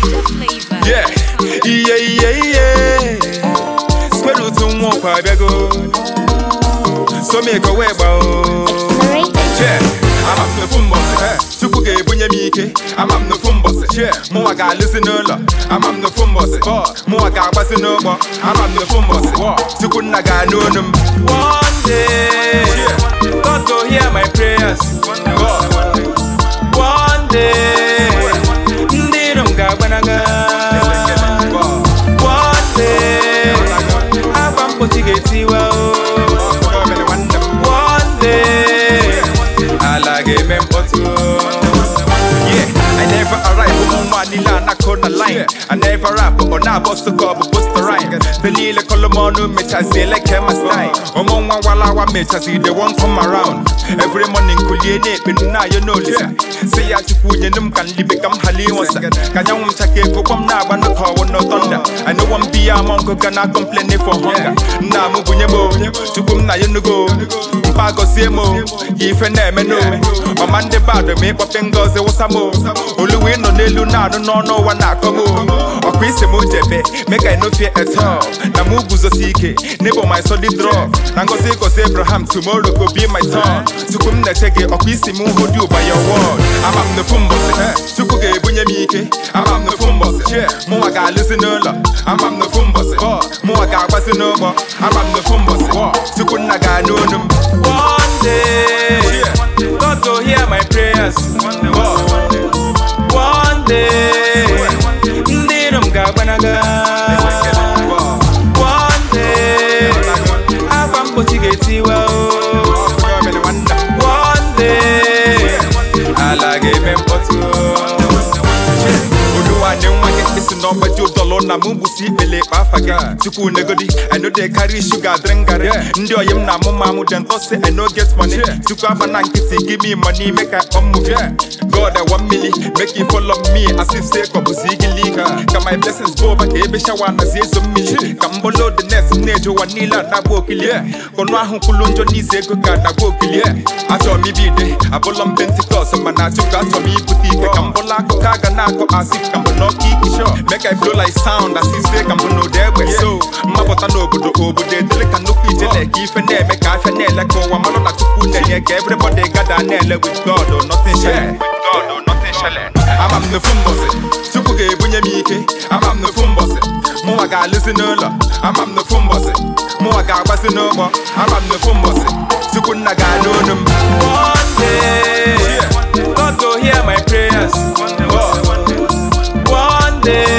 Yeah, iye iye iye Square root nwa ọkwa abịago So me ka wee gba o Yeah, ama m n'ofu mbọsị Chukwu ga-ebunye m ike ama m n'ofu mbọsị Yeah, mụnwa ga-alụzi n'ụlọ ama m n'ofu mbọsị mụnwa ga-agbasi n'ụgbọ ama m n'ofu mbọsị Chukwu nna ga-anụ onu m One day God go hear my prayers God One day ndị iro m ga-agbanaga One day akwa mkpochi ga-etiwa o One day ala ga-eme mkpọtụ Yeah, I never arrive ụmụ nwa niile anakọ na line I never rap ọ na-abọ sụka ọ bụ posterine Be niile kọlụ m ọnụ mechazi eleke ma style ụmụ nwa walawa mechazi they won't come around Every morning kulie na-ekpe na-ayọ n'olisa si ya chukwu nyenu m ka nlibe ka m ghara ịnwụsa ka anyanwụ m chake kụkpọ m na-agba n'ụka ọwụ no thunder I know one be among go gana complain for hunger nna m bunye m o, chukwu m na ya nugo mpa gọzie m o, ya ife na-eme no ọma ndị bad ma ịkpọpe ngozi wụsa m o. oluwe ịnọ n'elu na-anụ n'ọnụ ụwa na-akọ m o. ọkwa isi m jebe make I no fear at all na m guzosi ike n'ịbụ my solid rock na ngozi gozi Abraham tomorrow go be my turn chukwu m na-eche gị ọkwa isi m hold you by your word ama m n'ofu mbọsị chukwu ga-ebunye m ike ama m n'ofu mbọsị mụnwa ga-alụzi n'ụlọ ama m n'ofu mbọsị mụnwa ga-agbasi n'ụgbọ ama m n'ofu mbọsị chukwu nna ga-anụ onu m one day God go hear my prayers God. one day ndị iro m ga-agbanaga one day akwa mkpochi ga-etiwa o one day ala ga-eme mkpọtụ oluwanne nwa gị isi n'ọgbaji ụdọlụ na mụ bụsi ikpele ikpe afa gị chukwu negodi i no dey carry sugar drink garri ndị oyi m na amụ ma amụ dem talk say i no get money chukwu aba na nkịtị give me money make i come move ya god i want mili make you follow me as if say kọbụzi igili ka my blessings bụ ụba ka ebe shawa nazi ezo mmiri ka m bolo the next na-eje ụwa niile anagba okili kọnụ ahụ kwulu njọ n'ize ego ka anagba okili achọrọ m ibide abụlọ m pentikọs mana chukwu achọrọ m ibute ike ka m bụla akụkọ aga na-akọ asị ka m bụ n'ọkụ ike sho make i blow like sound as ise ka m bụ n'ụda egbe so mmapụta n'obodo obodo edele ka nnukwu ijele ka ife na-eme ka afịa na-ele ka ụwa malụ na chukwu na-enye ka everybody gada na-ele with god or nothing shele god or nothing shele ama m n'ofu mbọsị chukwu ga-ebunye m ike ama m n'ofu mbọsị mụnwa ga-alụzi n'ụlọ ama m n'ofu mbọsị mụnwa ga-agbasi n'ụgbọ ama m n'ofu mbọsị chukwu nna ga-anụ onu m one day god go hear my prayers God. one day